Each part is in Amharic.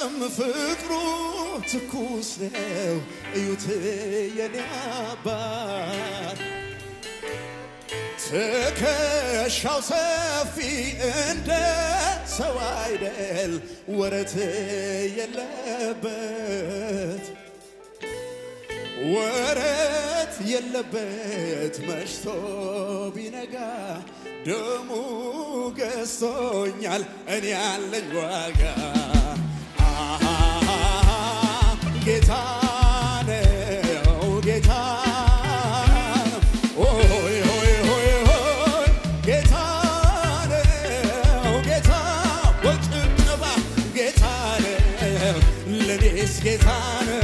አይለወጥም ፍቅሩ ትኩስ ነው እዩት የኔ አባት ትከሻው ሰፊ እንደ ሰው አይደል ወረት የለበት ወረት የለበት መሽቶ ቢነጋ ደሙ ገዝቶኛል እኔ ያለኝ ዋጋ አሃ ጌታ ነው ጌታ ነው ሆይ ሆይ ሆይ ሆይ ጌታ ነው ጌታ በጭብጨባ ጌታ ነው ለኔስ ጌታ ነው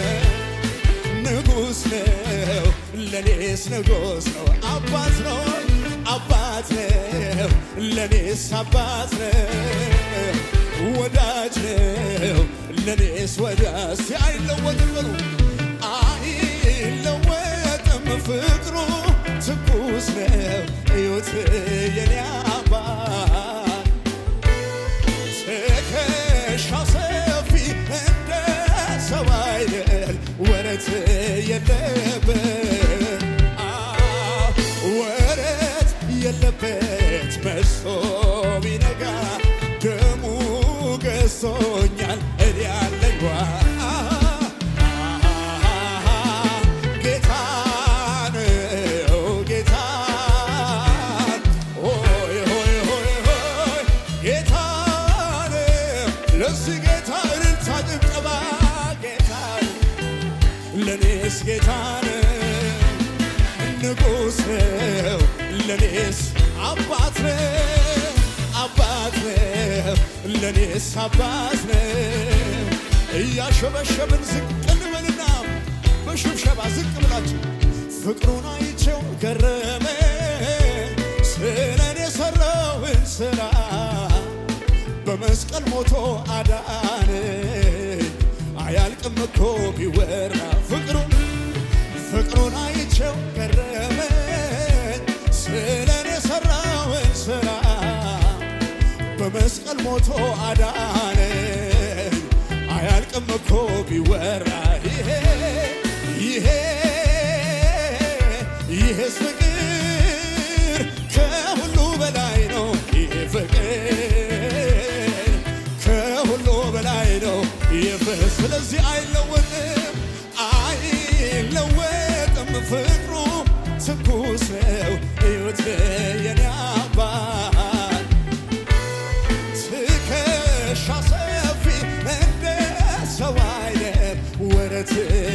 ንጉሥ ነው ለኔስ ንጉሥ ነው አባት ነው አባት ነው ለኔስ አባት ነው ወዳጅ ነው ለኔስ ወዳጅ አይለወጥም በሉ አይለወጥም ፍቅሩ ትኩስ ነው እዩት የኔ አባት ትከሻው ሰፊ እንደ ሰው አይደል ወረት የለበት አዎ፣ ወረት የለበት መስቶ ቢነጋ ደሙ ገዝቶኛል እኔ ያለኝ ዋ ጌታ ነው ጌታ ሆይ ሆይ ሆይ ሆይ ጌታ ነው ለዚህ ጌታ እልልታ ጭብጨባ ጌታ ነው ለኔስ ጌታ ነው ንጉሥ ነው ለኔስ አባት ነው አባት ነው ለኔስ አባት ነው እያሸበሸብን ዝቅ እንበልና በሽብሸባ ዝቅ ብላችሁ ፍቅሩን አይቼው ገረመ ስለኔ የሠራውን ሥራ በመስቀል ሞቶ አዳነ አያልቅም እኮ ቢወራ ፍቅሩን ፍቅሩን አይቼው ገረመኝ ስለኔ የሠራውን ሥራ በመስቀል ሞቶ አዳነኝ አያልቅም እኮ ቢወራ ይሄ ይሄ ይሄስ ፍቅር ከሁሉ በላይ ነው ይሄ ፍቅር ከሁሉ በላይ ነው ይህ ስለዚህ አይለወጥም አይለወጥም ፍቅሩ ትኩስ ነው እዩት የኔ አባት ትከሻ ሰፊ እንደ ሰው አይነት ወረት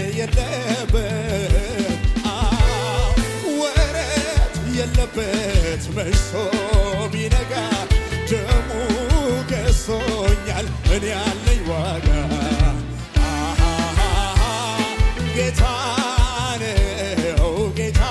የለበት አዎ፣ ወረት የለበት መሽቶ ቢነጋ ደሙ ገዝቶኛል እኔ ያለኝ ዋጋ አሃ ጌታ ነው ጌታ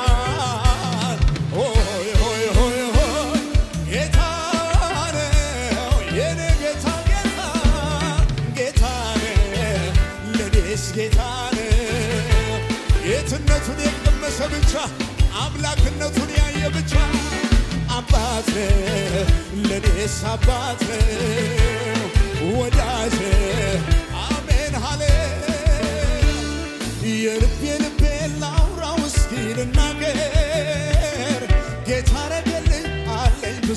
ሆይ ሆይ ሆይ ሆይ ጌታ ነው የኔ ጌታ ጌታ ጌታ ነው ለኔስ ጌታ ነው የትነቱን የቀመሰ ብቻ አምላክነቱን ያየ ብቻ አባት ነው ለኔስ አባት ነው ወዳጅ አሜን ሃሌ የልቤ ልቤ ላውራው እስኪ ልናገር ጌታ ረገልኝ አለኝ ብዙ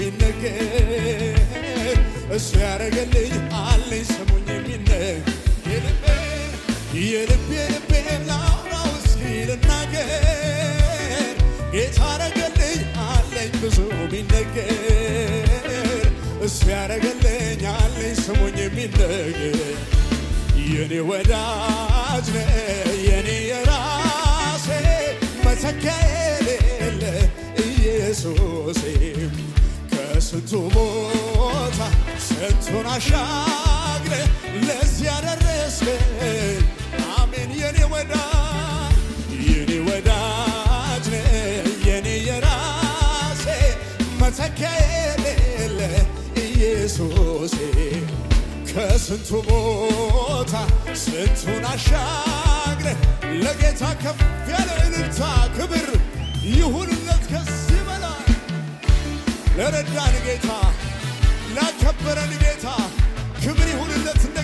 ቢነገር እሱ ያረገልኝ አለኝ ስሙኝ የሚነገር የልቤ የልቤ ልቤ ላውራው እስኪ ልናገር ጌታ ረገልኝ አለኝ ብዙ ቢነገር እሱ ያረገልኝ አለኝ ስሙኝ የሚነገር የኔ ወዳጅ ነ የኔ የራሴ መተኪያ የሌለ ኢየሱሴ ከስንቱ ቦታ ስንቱን አሻግረ ለዚህ ያደረስከኝ አሜን የኔ ወዳጅ የኔ ወዳጅ ነ የኔ የራሴ መተኪያ የሌለ ኢየሱሴ ከስንቱ ቦታ ስንቱን አሻግረ ለጌታ ከፍ ያለ እልልታ ክብር ይሁንለት ከዚህ በላይ ለረዳን ጌታ ላከበረን ጌታ ክብር ይሁንለት እንደ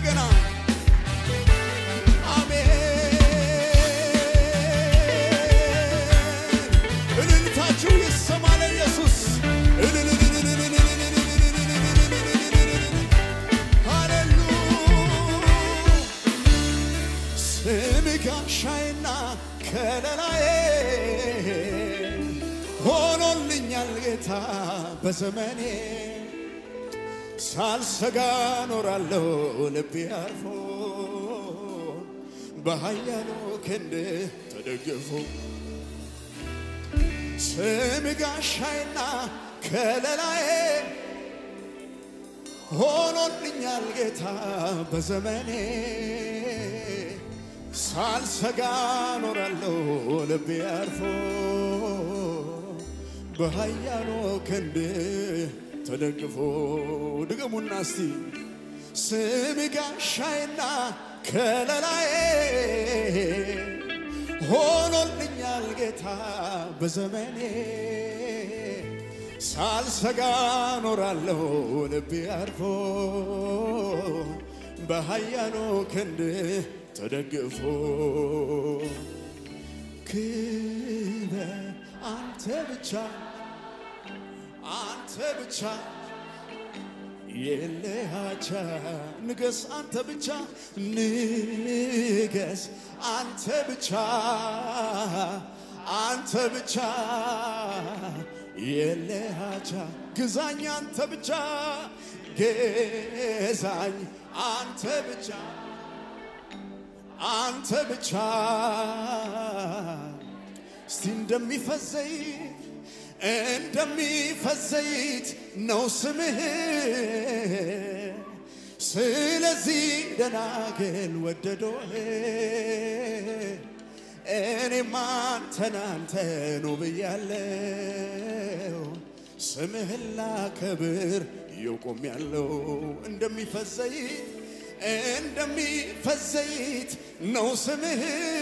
ጋሻዬና ከለላዬ ሆኖልኛል ጌታ በዘመኔ ሳልሰጋ ኖራለሁ ልቤ አርፎ በኃያሉ ክንድ ተደግፎ ስም ጋሻዬና ከለላዬ ሆኖልኛል ጌታ በዘመኔ ሳልሰጋ ኖራለሁ ልቤ አርፎ በኃያሉ ክንድ ተደግፎ ድገሙና እስቲ ስም ጋሻዬና ከለላዬ ሆኖልኛል ጌታ በዘመኔ ሳልሰጋ ኖራለሁ ልቤ አርፎ በኃያሉ ክንድ ተደግፎ ክበር አንተ ብቻ አንተ ብቻ የለሃቻ ንገስ አንተ ብቻ ንገስ አንተ ብቻ አንተ ብቻ የለሃቻ ግዛኝ አንተ ብቻ ገዛኝ አንተ ብቻ አንተ ብቻ እስቲ እንደሚፈዘይት እንደሚፈዘይት ነው ስምህ። ስለዚህ ደናግል ወደዶህ እኔም አንተን አንተኑ ብያለው ስምህን ላከብር የቆም ያለው እንደሚፈዘይት እንደሚፈዘይት ነው ስምህ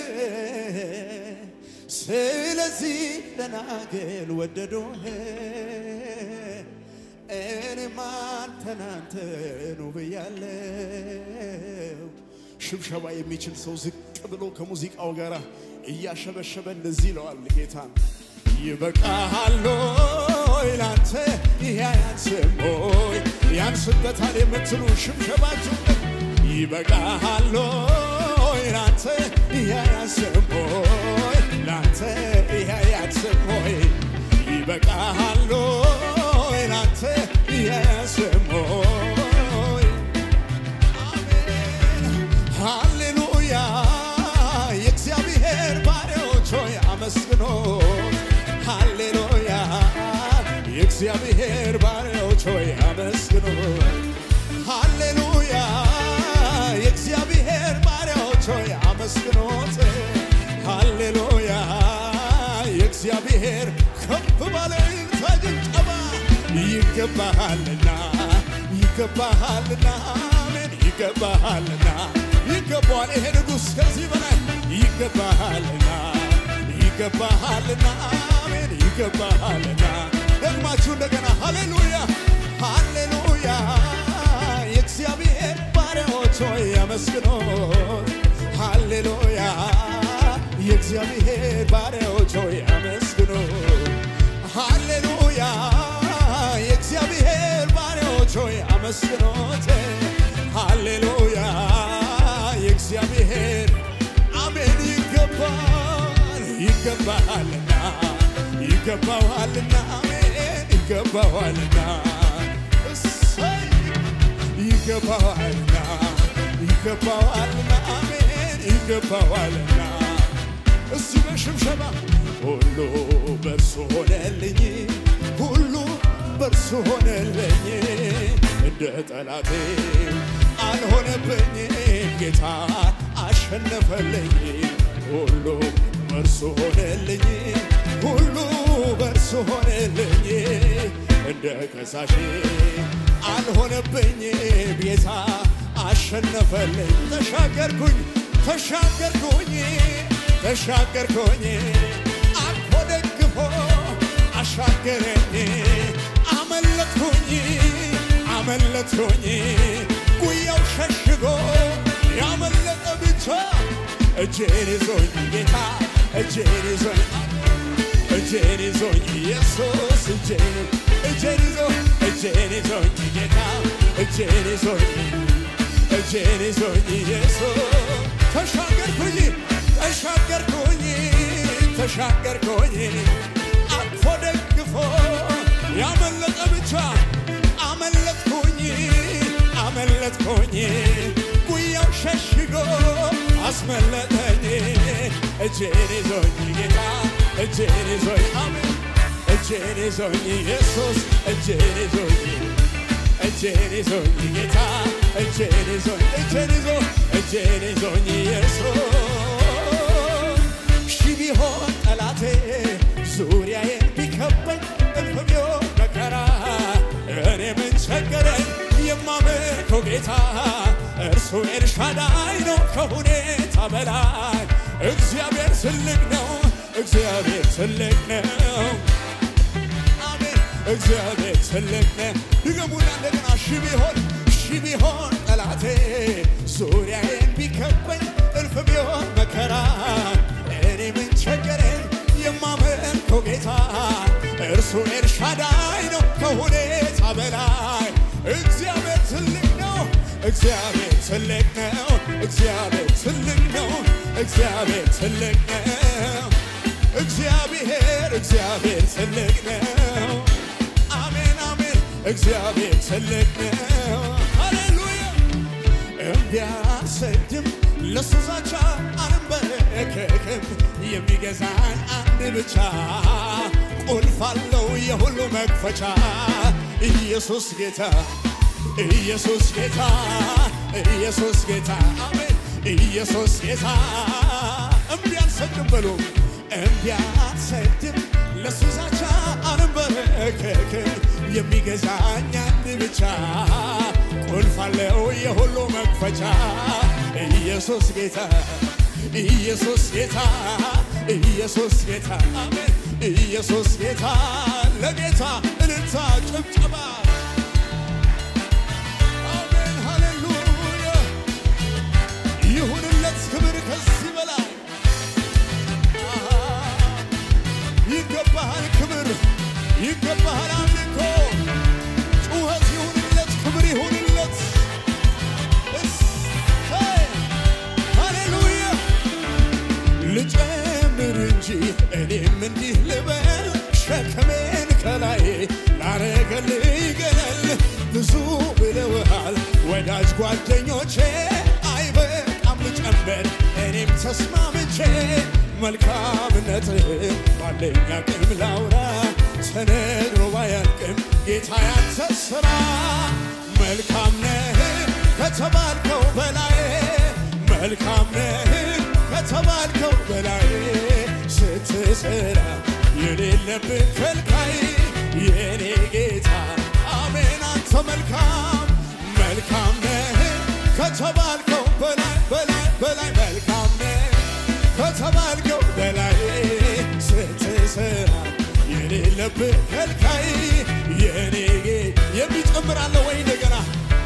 ስለዚህ ደናግል ወደዶህ እኔም አንተን አንተኑ ብያለው። ሽብሸባ የሚችል ሰው ዝቅ ብሎ ከሙዚቃው ጋር እያሸበሸበ እንደዚህ ይለዋል ጌታን ይበቃሃል ሆይ ላንተ ይህ አያንስም ሆይ ያንስበታል የምትሉ ሽብሸባችሁ ይበቃሃል ሆይ ላንተ ይህ አያንስም ሆይ ላንተ ይህ አያንስም ሆይ ይበቃሃል ሆይ ላንተ ይህ አያንስም ሆይ አሜን ሃሌሉያ የእግዚአብሔር ባሪያዎች ሆይ አመስግኖት ሃሌሉያ የእግዚአብሔር ባሪያዎች ሆይ አመስግኖት ሃሌሉያ የእግዚአብሔር ባሪያዎች ሆይ አመስግኖት ሃሌሉያ የእግዚአብሔር ከፍ ባለ ጭብጨባ ይገባሃልና ይገባሃልና አሜን ይገባሃልና ይገባዋል ይሄ ንጉሥ ከዚህ በላይ ይገባሃልና ይገባሃልና አሜን ይገባሃልና ደግማችሁ እንደገና ሃሌሉያ ሃሌሉያ የእግዚአብሔር ባሪያዎች ሆይ አመስግኖት ሃሌሉያ የእግዚአብሔር ባሪያዎች ሆይ አመስግኖት ሃሌሉያ የእግዚአብሔር ባሪያዎች ሆይ አመስግኖት ሃሌሉያ የእግዚአብሔር አሜን ይገባል ይገባሃልና ይገባዋልና አሜን ይገባዋልና እሰይ ይገባዋልና ይገባዋልና አሜን ይገባዋልና እስቲ በሽብሸባ ሁሉ በርሱ ሆነልኝ ሁሉ በርሱ ሆነልኝ እንደ ጠላቴ አልሆነብኝ ጌታ አሸነፈልኝ ሁሉ በርሱ ሆነልኝ ሁሉ በርሱ ሆነልኝ እንደ ከሳሼ አልሆነብኝ ጌታ አሸነፈልኝ ተሻገርኩኝ ተሻገርኩኝ ተሻገርኩኝ አልፎ ደግፎ አሻገረኝ አመለጥኩኝ አመለጥኩኝ ጉያው ሸሽጎ ያመለጠ ብቻ እጄን ይዞኝ ጌታ እጄን ይዞኝ እጄን ይዞኝ ኢየሱስ እጄን እጄን ይዞ እጄን ይዞኝ ጌታ እጄን ይዞኝ እጄን ይዞኝ ኢየሱስ ተሻገርኩኝ ተሻገርኩኝ ተሻገርኩኝ አቅፎ ደግፎ ያመለጠ ብቻ አመለጥኩኝ አመለጥኩኝ ጉያው ሸሽጎ አስመለጠኝ እጄን ይዞኝ ጌታ እጄን ይዞኝ አሜን እጄን ይዞኝ ኢየሱስ እጄን ይዞኝ እጄን ይዞኝ ጌታ እጄን ይዞኝ እጄን ይዞ እጄን ይዞኝ ኢየሱስ ሺ ቢሆን ጠላቴ ዙሪያዬ ቢከበኝ እልፍ ቢሆን መከራ እኔ ምን ቸገረኝ የማመልከው ጌታ እርሱ ኤልሻዳይ ነው ከሁኔታ በላይ እግዚአብሔር ትልቅ ነው እግዚአብሔር ትልቅ ነው አሜን እግዚአብሔር ትልቅ ነው ድገሙና እንደገና ሺ ቢሆን ሺ ቢሆን ጠላቴ ዙሪያዬን ቢከበኝ እልፍ ቢሆን መከራ እኔ ምን ቸገረኝ የማመልከው ጌታ እርሱ ኤልሻዳይ ነው ከሁኔታ በላይ እግዚአብሔር ትልቅ ነው እግዚአብሔር ትልቅ ነው እግዚአብሔር ትልቅ ነው እግዚአብሔር ትልቅ ነው እግዚአብሔር እግዚአብሔር ትልቅ ነው አሜን አሜን እግዚአብሔር ትልቅ ነው ሃሌሉያ እምቢ አልሰግድም ለሱ ዛቻ አልንበረከክም የሚገዛኝ አንድ ብቻ ቁልፍ አለው የሁሉ መክፈቻ ኢየሱስ ጌታ ኢየሱስ ጌታ ኢየሱስ ጌታ አሜን ኢየሱስ ጌታ እምቢ አልሰግድም በሉ እምቢ አልሰግድም ለሱ ዛቻ አልንበረከክም የሚገዛኝ አንድ ብቻ ቁልፍ አለው የሁሉ መክፈቻ ኢየሱስ ጌታ ኢየሱስ ጌታ ኢየሱስ ጌታ አሜን ኢየሱስ ጌታ ለጌታ እልልታ ጭብጨባ አሜን ሃሌሉያ ይሁንለት ክብር ከዚህ በላይ ይገባሃል ክብር ይገባሃል አምልኮ ጩኸት ይሁንለት ክብር ይሁንለት እሰይ ሃሌሉያ ልጨምር እንጂ እኔም እንዲህ ልበል ሸክሜን ከላይ ላረገልኝ ገለል ብዙ ብለውሃል ወዳጅ ጓደኞቼ አይበቃም ልጨምር እኔም ተስማምቼ መልካምነት ባለኝ አቅም ላውራ ተነግሮ ባያልቅም ጌታ ያንተ ስራ መልካም ነህ ከተባልከው በላይ መልካም ነህ ከተባልከው በላይ ስትሰራ የሌለብን ከልካይ የኔ ጌታ አሜን አንተ መልካም መልካም ነህ ከተባልከው በላይ በላይ በላይ መልካም ነህ ከተባልከው በላይ ስትሰራ የሌለብን ከልካይ የኔ ጌታ የሚጨምራለ ወይ እንደገና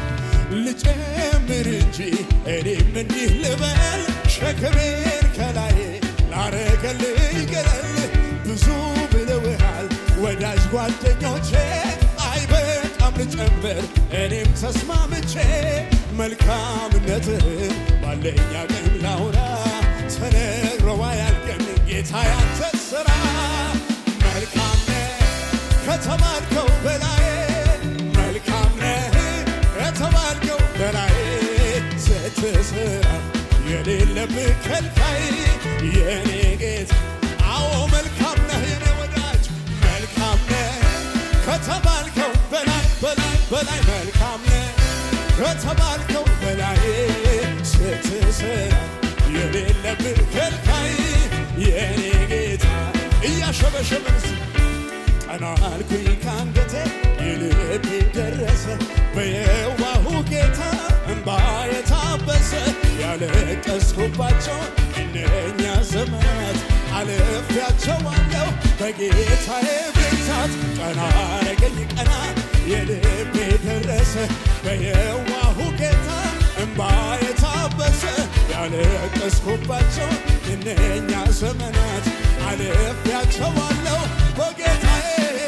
ልጨምር እንጂ እኔም እንዲህ ልበል ሸክሜን ከላይ ላረገልኝ ገለል ብዙ ብለውሃል ወዳጅ ጓደኞቼ አይበቃም ልጨምር እኔም ተስማምቼ መልካምነትህን ባለኝ አቅም ላውራ ተነግሮ አያልቅም ጌታ ያንተ ስራ መልካም ነህ ከተባልከው በላይ መልካም ነህ ከተባልከው በላይ ስትሰራ የሌለብህ ከልካይ የኔ ጌታ አዎ መልካም ነህ የኔ ወዳጅ መልካም ነህ ከተባልከው በላይ በላይ በላይ መልካም ነህ ከተባልከው በላይ ስትሰራ የሌለብህ ከልካይ የኔ ጌታ እያሸበሸበን ቀና አልኩኝ ካንገቴ የልቤ ደረሰ በየዋሁ ጌታ እንባ የታበሰ ያለቀስኩባቸው እነኛ ዘመናት አልፌያቸዋለሁ በጌታዬ ብርታት ቀና አረገኝ ቀና የልቤ ደረሰ በየዋሁ ጌታ እንባ የታበሰ ያለቀስኩባቸው እነኛ ዘመናት አልፌያቸዋለሁ በጌታዬ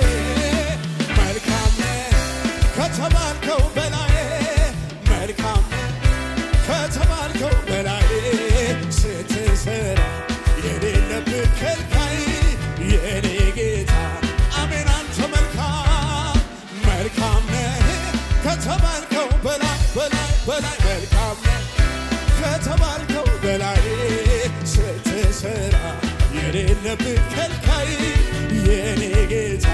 መልካም ነህ ከተባልከው በላይ መልካም ነህ ከተባልከው በላይ ስትሰራ ከተባልከው በላይ በላይ በላይ መልካም ነህ ከተባልከው በላይ ስትሰራ የሌለብህ ከልካይ የኔ ጌታ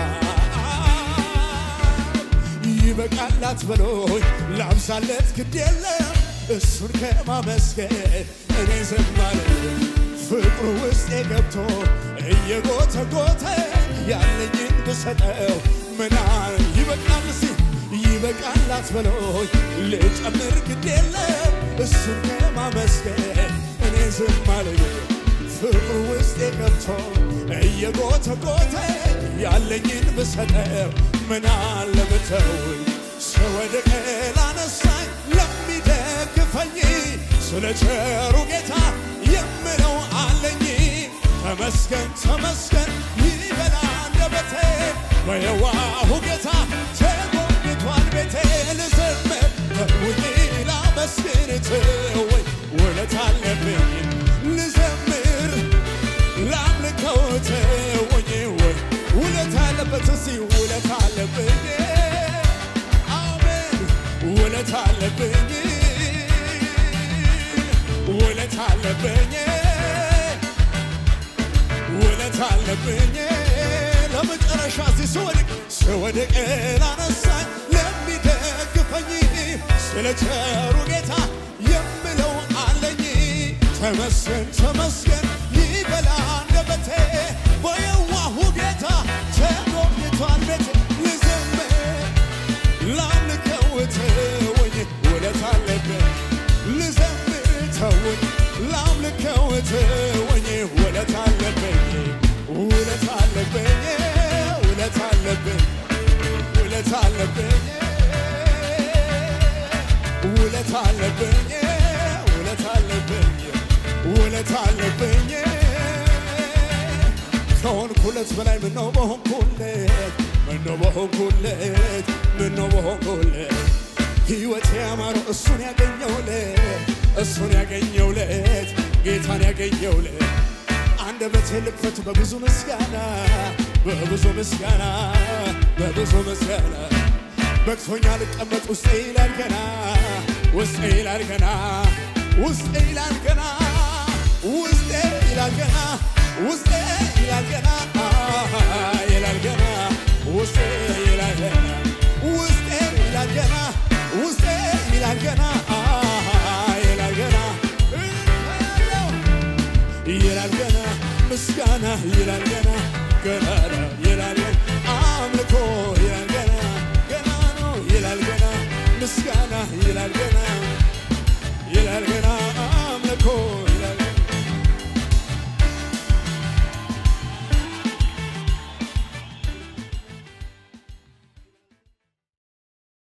ይበቃላት በሎኝ ላብዛለት ግድ የለም እሱን ከማመስገን እኔ ዝም አልልም። ፍቅሩ ውስጤ ገብቶ እየጎተጎተ ያለኝን ብሰጠው ምናል ይበቃል ሲ ይበቃላት በሎኝ ልጨምር ግድ የለም እሱን ከማመስገን እኔ ዝም አልልም። ፍቅሩ ውስጤ ገብቶ እየጎተጎተ ያለኝን ብሰጠው ምናለ ብተውኝ ስወድቅ ላነሳኝ ለሚደግፈኝ ስለ ቸሩ ጌታ የምለው አለኝ ተመስገን ተመስገን ይበላ አንደበቴ በየዋሁ ጌታ ተጎብኝቷል ቤቴ ልዘምር ተውኝ ላመስግን ትወኝ ውለት አለብኝ ልዘምር ላምልከው ተወኝ ወይ ውለት አለበት እሲ ውለት አለብኝ አሜን ውለት አለብኝ ውለት አለብኝ ውለት አለብኝ ለመጨረሻ እዚህ ስወድቅ ስወድቅ ላነሳኝ ለሚደግፈኝ ስለ ቸሩ ጌታ የምለው አለኝ ተመስገን ተመስገን ይበላ አንደበቴ በየዋሁ ጌታ ተጎብኝቷል ቤቴ ልዘምር ላምልከው ተወኝ ውለት አለብኝ ልዘምር ተወኝ ላምልከው ተወኝ ውለት አለብኝ ውለት አለብኝ ውለት አለብኝ ውለት አለብኝ ውለት አለብኝ ውለት አለብኝ ውለት አለብኝ ከሆንኩለት በላይ ምነው በሆንኩለት ምነው በሆንኩለት ምነው በሆንኩለት ሕይወት ያማረው እሱን ያገኘውለት እሱን ያገኘውለት ጌታን ያገኘውለት አንደበቴ ልክፈት በብዙ ምስጋና በብዙ ምስጋና በብዙ ምስጋና በቅቶኛ ልቀመጥ ውስጤ ይላል ገና ውስጤ ይላል ገና ውስጤ ይላል ገና ውስጤ ይላል ገና ውስጤ ይላል ገና ይላል ገና ውስጤ ይላል ገና ውስጤ ይላል ገና ውስጤ ይላል ገና ይላል ገና ይላል ገና ምስጋና ይላል ገና